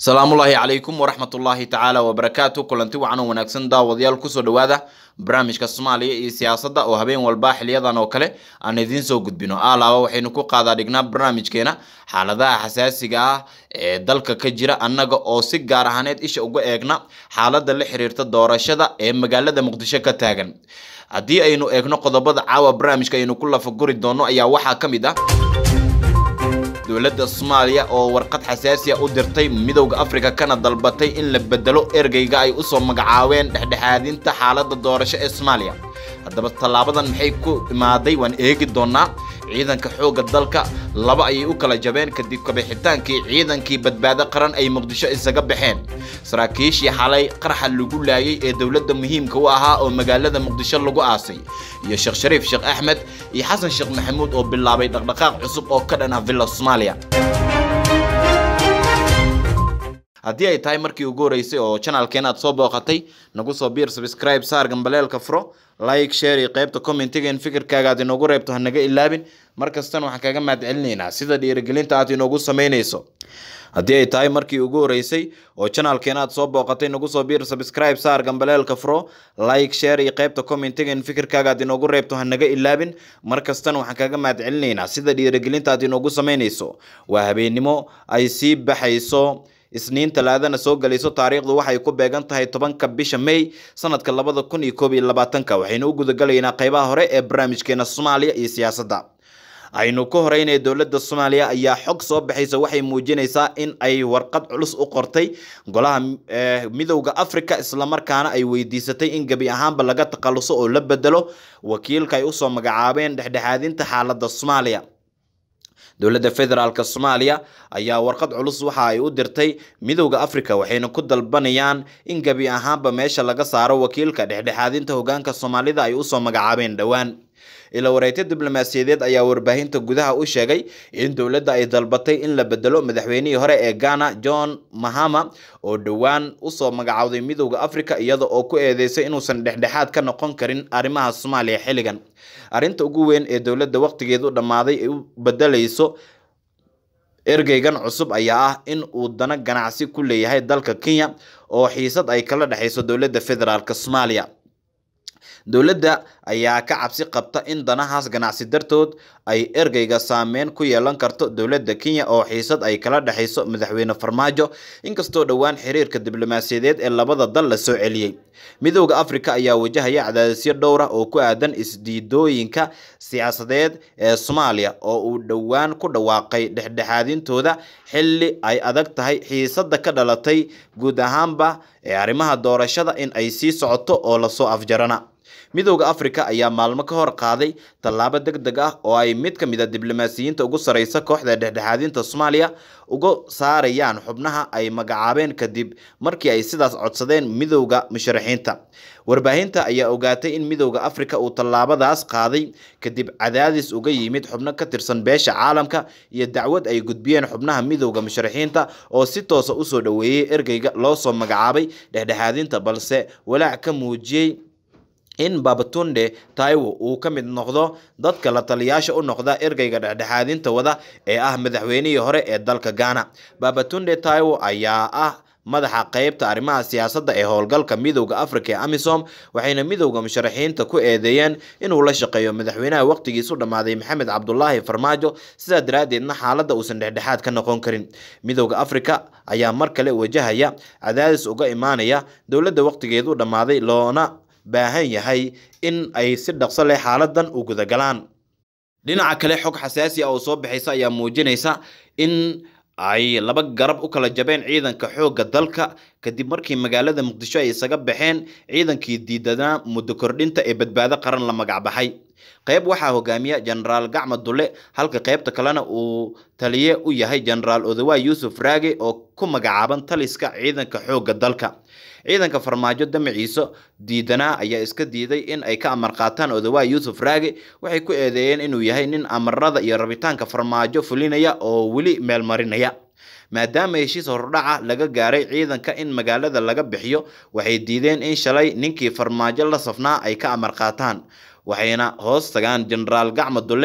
salaamullaahi calaykum waraxmatullaahi tacaala wabarakaatu kulanti wacan oo wanaagsan daawadayaal kusoo dhowaada barnaamijka soomaaliya iyo siyaasadda oo habeen walba xiliyadan oo kale aan idiin soo gudbino alaaba waxaynu ku qaadaa dhignaa barnaamijkeena xaaladaha xasaasiga ah ee dalka ka jira annaga oo si gaar ahaaneed isha uga eegna xaaladda la xiriirta doorashada ee magaalada muqdisho ka taagan haddii aynu eegno qodobada caawa barnaamijka aynu ku lafaguri doono ayaa waxaa ka mid ah dowladda soomaaliya oo warqad xasaasiya u dirtay midowda afrika kana dalbatay in la bedelo ergeyga ay usoo magacaabeen dhexdhexaadinta xaaladda doorasho ee soomaaliya haddaba tallaabadan maxay ku imaaday waan eegi doonaa ciidanka xoogga dalka laba ayay u kala jabeen kadib kabixitaankii ciidankii badbaado qaran ay muqdisho isaga baxeen saraakiishii xalay qarxa lagu laayay ee dowladda muhiimka u ahaa oo magaalada muqdisho lagu aasay iyo sheekh shariif sheekh axmed iyo xasan sheekh maxamuud oo bilaabay dhaqdhaqaaq cusub oo ka dhan ah villa soomaaliya haddii ay tahay markii ugu horeysay oo janalkeen aad soo booqatay nagu soo biir subscribe saar gambaleelka furo like share iyo qaybta commentiga in fikirkaaga aad inoogu reebto ha naga ilaabin mar kastana waxaan kaga mahad celinaynaa sida dhiirigelinta aad inoogu samaynayso haddii ay tahay markii ugu horeysay oo janalkeen aad soo booqatay nagu soo biir subscribe saar gambaleelka furo like share iyo qaybta commentiga in fikirkaaga aad inoogu reebto ha naga ilaabin mar kastana waxaan kaga mahad celinaynaa sida dhiirigelinta aad inoogu samaynayso waa habeennimo ay sii baxayso isniin talaadana soo gelayso taariikhdu waxay ku beegan tahay tobanka bisha may sanadka labada kun iyo koob iyo labaatanka waxaynu u gudagalaynaa qeybaha hore ee barnaamijkeena soomaaliya iyo siyaasadda aynu ka horeynaya dowladda soomaaliya ayaa xog soo baxaysa waxay muujinaysaa in ay warqad culus u qortay golaha midowda africa islamarkaana ay weydiisatay in gebi ahaanba laga takhaluso oo la bedelo wakiilka ay usoo magacaabeen dhexdhexaadinta xaaladda soomaaliya dowladda federaalk soomaaliya ayaa warqad culus waxa ay u dirtay midowda africa waxayna ku dalbanayaan in gebi ahaanba meesha laga saaro wakiilka dhexdhexaadinta hogaanka soomaalida ay usoo magacaabeen dhowaan ila wareegto diblomaasiyadeed ayaa warbaahinta gudaha u sheegay in dowladda ay dalbatay in la bedelo madaxweynihii hore ee ghana john mahama oo dhowaan usoo magacowday midowda africa iyada oo ku eedeysay inuusan dhexdhexaad ka noqon karin arrimaha soomaaliya xilligan arrinta ugu weyn ee dowladda waqtigeedu dhammaaday ay u bedelayso ergeygan cusub ayaa ah in uu dana ganacsi ku leeyahay dalka kenya oo xiisad ay kala dhexayso dowladda federaalk soomaaliya dowladda ayaa ka cabsi qabta in danahaas ganacsi dartood ay ergeyga saameyn ku yeelan karto dowladda kenya oo xiisad ay kala dhexayso madaxweyne farmaajo inkastoo dhowaan xiriirka diblomaasiyadeed ee labada dal la soo celiyey midowda africa ayaa wajahaya cadaadisyo dhowra oo ku aadan isdiidooyinka siyaasadeed ee soomaaliya oo uu dhowaan ku dhawaaqay dhexdhexaadintooda xilli ay adag tahay xiisadda ka dhalatay guud ahaanba ee arrimaha doorashada in ay sii socoto oo lasoo afjarana midowda africa ayaa maalmo ka hor qaaday tallaabo deg deg ah oo ay mid ka mid a diblomaasiyiinta ugu sareysa kooxda dhexdhexaadinta soomaaliya uga saarayaan xubnaha ay magacaabeen kadib markii ay sidaas codsadeen midowda musharaxiinta warbaahinta ayaa ogaatay in midowda africa uu tallaabadaas qaaday kadib cadaadis uga yimid xubno ka tirsan beesha caalamka iyo dacwad ay gudbiyeen xubnaha midowda musharaxiinta oo si toosa usoo dhoweeyey ergeyga loo soo magacaabay dhexdhexaadinta balse walaac ka muujiyey in babatunde taiwo uu ka mid noqdo dadka la taliyaasha u noqda ergeyga dhexdhexaadinta wada ee ah madaxweynihii hore ee dalka ghana babatunde taiwo ayaa ah madaxa qeybta arrimaha siyaasadda ee howlgalka midowda africa ee amisom waxayna midowda musharaxiinta ku eedeeyeen inuu la shaqeeyo madaxweynaha waqtigiisu dhammaaday maxamed cabdulaahi farmaajo sidaa daraaddeedna xaaladda uusan dhexdhexaad ka noqon karin midowda africa ayaa mar kale wajahaya cadaadis uga imaanaya dowladda waqtigeedu dhammaaday loona baahan yahay in ay si dhaqso leh xaaladan u gudagalaan dhinaca kale xog xasaasi ah oo soo baxaysa ayaa muujinaysa in ay laba garab u kala jabeen ciidanka xoogga dalka kadib markii magaalada muqdisho ay isaga baxeen ciidankii diidanaa muddo kordhinta ee badbaado qaran la magacbaxay qayb waxaa hogaamiya jenaraal gacma dulle halka qaybta kalena uu taliye u yahay jenaraal odawaay yuusuf raage oo ku magacaaban taliska ciidanka xoogga dalka ciidanka farmaajo damaciisa diidanaa ayaa iska diiday in ay ka amar qaataan odawaay yuusuf raage waxay ku eedeeyeen inuu yahay nin amarada iyo rabitaanka farmaajo fulinaya oo weli meelmarinaya maadaama heshiis hordhaca laga gaaray ciidanka in magaalada laga bixiyo waxay diideen in shalay ninkii farmaajo la safnaa ay ka amar qaataan waxayna hoos tagaan jenaraal gacma dulle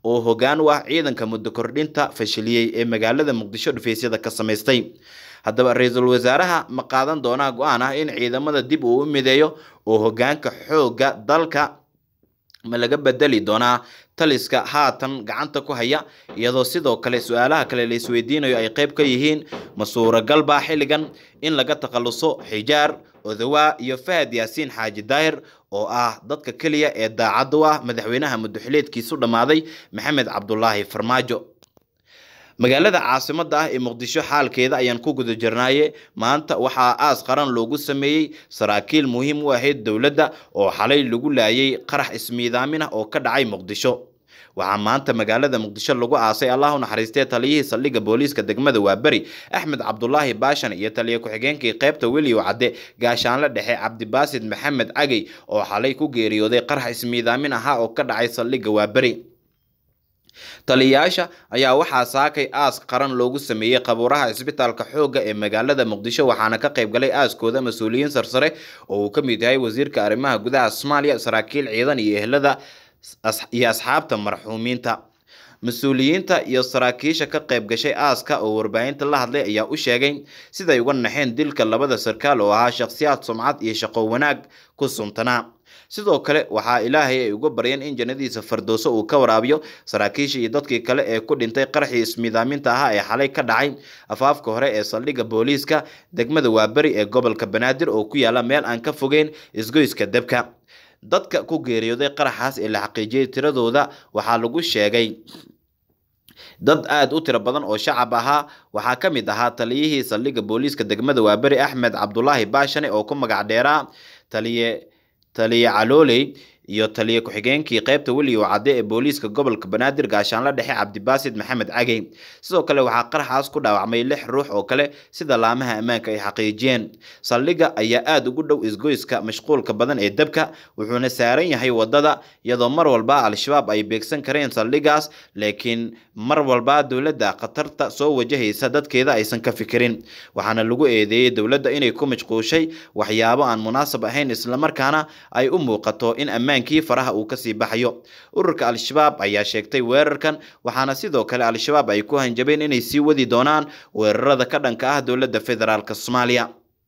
oo hoggaan u ah ciidanka muddo kordhinta fashiliyey ee magaalada muqdisho dhufaysyada ka samaystay haddaba ra-iisul wasaaraha ma qaadan doonaa go-aan ah in ciidamada dib uu u mideeyo oo hoggaanka xoogga dalka ma laga bedeli doonaa taliska haatan gacanta ku haya iyadoo sidoo kale su-aalaha kale la isweydiinayo ay qayb ka yihiin ma suuragalba xilligan in laga takhaluso xijaar odawaa iyo fahad yaasiin xaaji daahir oo ah dadka keliya ee daacad u ah madaxweynaha muddoxileedkiisu dhammaaday maxamed cabdulaahi farmaajo magaalada caasimada ah ee muqdisho xaalkeeda ayaan ku guda jirnaaye maanta waxaa aas qaran loogu sameeyey saraakiil muhiim u ahayd dowladda oo xalay lagu laayay qarax ismiidaamin ah oo ka dhacay muqdisho waxaa maanta magaalada muqdisho lagu aasay allah u naxariistee taliyihii saldhigga booliiska degmada waaberi axmed cabdulaahi baashan iyo taliya ku-xigeenkii qaybta weliyow cadde gaashaanle dhexe cabdibaasid maxamed cagey oo xalay ku geeriyooday qarax ismiidaamin ahaa oo ka dhacay saldhigga waaberi taliyayaasha ayaa waxaa saakay aas qaran loogu sameeyey qabuuraha cisbitaalka xoogga ee magaalada muqdisho waxaana ka qayb galay aaskooda mas-uuliyiin sarsare oo uu ka mid yahay wasiirka arrimaha gudaha soomaaliya saraakiil ciidan iyo ehlada iyo asxaabta marxuumiinta mas-uuliyiinta iyo saraakiisha ka qayb gashay aaska oo warbaahinta la hadlay ayaa u sheegay siday uga naxeen dilka labada sarkaal oo ahaa shakhsiyaad sumcad iyo shaqo wanaag ku suntanaa sidoo kale waxaa ilaahay ay uga baryeen in jannadiisa fardooso uu ka waraabiyo saraakiisha iyo dadkii kale ee ku dhintay qaraxii ismiidaaminta ahaa ee xalay ka dhacay afaafka hore ee saldhigga booliiska degmada waaberi ee gobolka banaadir oo ku yaala meel aan ka fogeyn isgoyska debka dadka ku geeriyooday qaraxaas ee la xaqiijiyey tiradooda waxaa lagu sheegay dad aada u tiro badan oo shacab ahaa waxaa ka mid ahaa taliyihii saldhigga booliiska degmada waaberi axmed cabdulaahi baashane oo ku magac dheeraa taliye taliye calooley iyo taliye ku-xigeenkii qaybta weliyow cadde ee booliiska gobolka banaadir gaashaanle dhexe cabdibaasid maxamed cagey sidoo kale waxaa qaraxaas ku dhaawacmay lix ruux oo kale sida laamaha ammaanka ay xaqiijiyeen saldhigga ayaa aada ugu dhow isgoyska mashquulka badan ee dabka wuxuuna saaran yahay wadada iyadoo mar walba al-shabaab ay beegsan kareen saldhiggaas laakiin mar walba dowladda khatarta soo wajahaysa dadkeeda aysan ka fikirin waxaana lagu eedeeyey dowladda inay ku mashquushay waxyaabo aan munaasab ahayn islamarkaana ay u muuqato in ammaan kii faraha uu kasii baxayo ururka al-shabaab ayaa sheegtay weerarkan waxaana sidoo kale al-shabaab ay ku hanjabeen inay sii wadi doonaan weerarada ka dhanka ah dowladda federaalk soomaaliya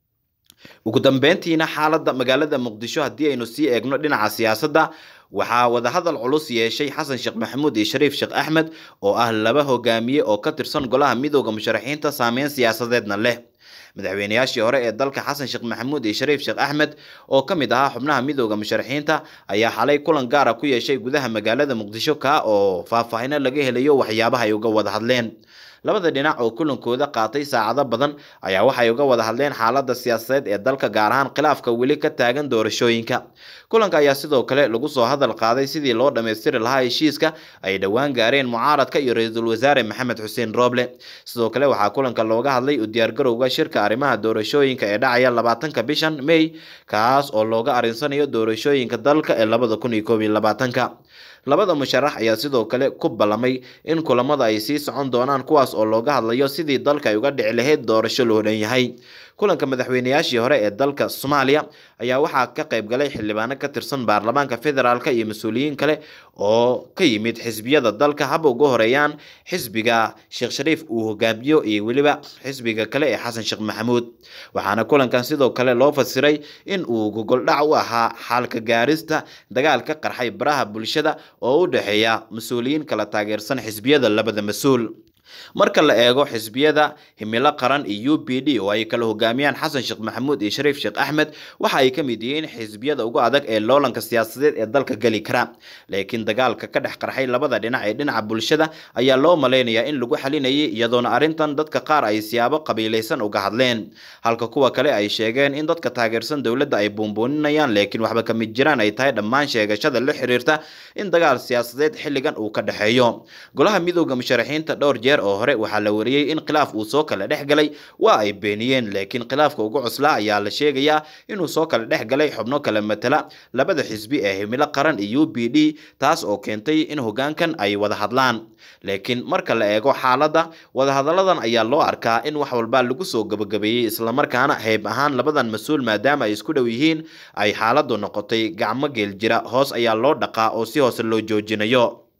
ugu dambeyntiina xaaladda magaalada muqdisho haddii aynu sii eegno dhinaca siyaasadda waxaa wadahadal culus yeeshay xasan sheekh maxamuud iyo shariif sheekh axmed oo ah laba hogaamiye oo ka tirsan golaha midooda musharaxiinta saameyn siyaasadeedna leh madaxweynayaashii hore ee dalka xasan sheekh maxamuud iyo shariif sheekh axmed oo ka mid ahaa xubnaha midooda musharaxiinta ayaa xalay kulan gaara ku yeeshay gudaha magaalada muqdisho kaa oo faahfaahino laga helayo waxyaabaha ay uga wada hadleen labada dhinac oo kulankooda qaatay saacado badan ayaa waxay uga wada hadleen xaaladda siyaasadeed ee dalka gaar ahaan khilaafka weli ka taagan doorashooyinka kulanka ayaa sidoo kale lagu soo hadal qaaday sidii loo dhammaystiri lahaa heshiiska ay dhowaan gaareen mucaaradka iyo ra-iisul wasaare maxamed xuseen rooble sidoo kale waxaa kulanka looga hadlay u diyaargarowga shirka arrimaha doorashooyinka ee dhacaya labaatanka bishan may kaas oo looga arinsanayo doorashooyinka dalka ee labada kun iyo koob iyo labaatanka labada musharax ayaa sidoo kale ku ballamay in kulamada ay sii socon doonaan kuwaas oo looga hadlayo sidii dalka ay uga dhici lahayd doorasho loo dhan yahay kulanka madaxweynayaashii hore ee dalka soomaaliya ayaa waxaa ka qayb galay xildhibaano ka tirsan baarlamaanka federaalk iyo mas-uuliyiin kale oo ka yimid xisbiyada dalka haba uga horeeyaan xisbiga sheekh shariif uu hogaamiyo iyo weliba xisbiga kale ee xasan sheekh maxamuud waxaana kulankan sidoo kale loo fasiray in uu gogoldhac u ahaa xaalka gaarista dagaal ka qarxay baraha bulshada oo u dhexeeya mas-uuliyiin kala taageersan xisbiyada labada mas-uul marka la eego xisbiyada himilo qaran iyo u b d oo ay kala hogaamiyaan xasan sheekh maxamuud iyo shariif sheekh axmed waxa ay ka mid yihiin xisbiyada ugu adag ee loolanka siyaasadeed ee dalka geli kara laakiin dagaalka ka dhex qarxay labada dhinac ee dhinaca bulshada ayaa loo malaynayaa in lagu xalinayay iyadoona arrintan dadka qaar ay siyaabo qabiilaysan uga hadleen halka kuwa kale ay sheegeen in dadka taageersan dowladda ay buunbuuninayaan laakiin waxba ka mid jiraan ay tahay dhammaan sheegashada la xiriirta in dagaal siyaasadeed xilligan uu ka dhexeeyo golaha midooda musharaxiinta dhowr jeer oo hore waxaa la wariyey in khilaaf uu soo kala dhex galay waa ay beeniyeen laakiin khilaafka ugu cuslaa ayaa la sheegayaa inuu soo kala dhex galay xubno kala matala labada xisbi ee himilo qaran iyo u b d taas oo keentay in hogaankan ay wada hadlaan laakiin marka la eego xaaladda wadahadalladan ayaa loo arkaa in wax walba lagu soo gabagabeeyey islamarkaana hayb ahaan labadan mas-uul maadaama ay isku dhow yihiin ay xaaladdu noqotay gacmo geel jira hoos ayaa loo dhaqaa oo si hoose loo joojinayo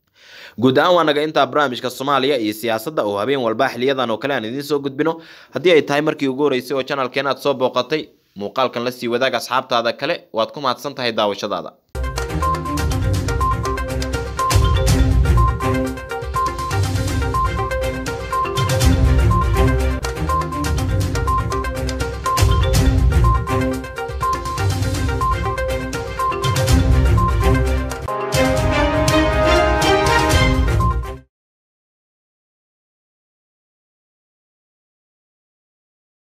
guud ahaan waa naga intaa barnaamijka soomaaliya iyo siyaasadda oo habeen walba xiliyadan oo kale aan idiin soo gudbino haddii ay tahay markii ugu horeysay oo channelkeen aad soo booqatay muuqaalkan la sii wadaag asxaabtaada kale waad ku mahadsan tahay daawashadaada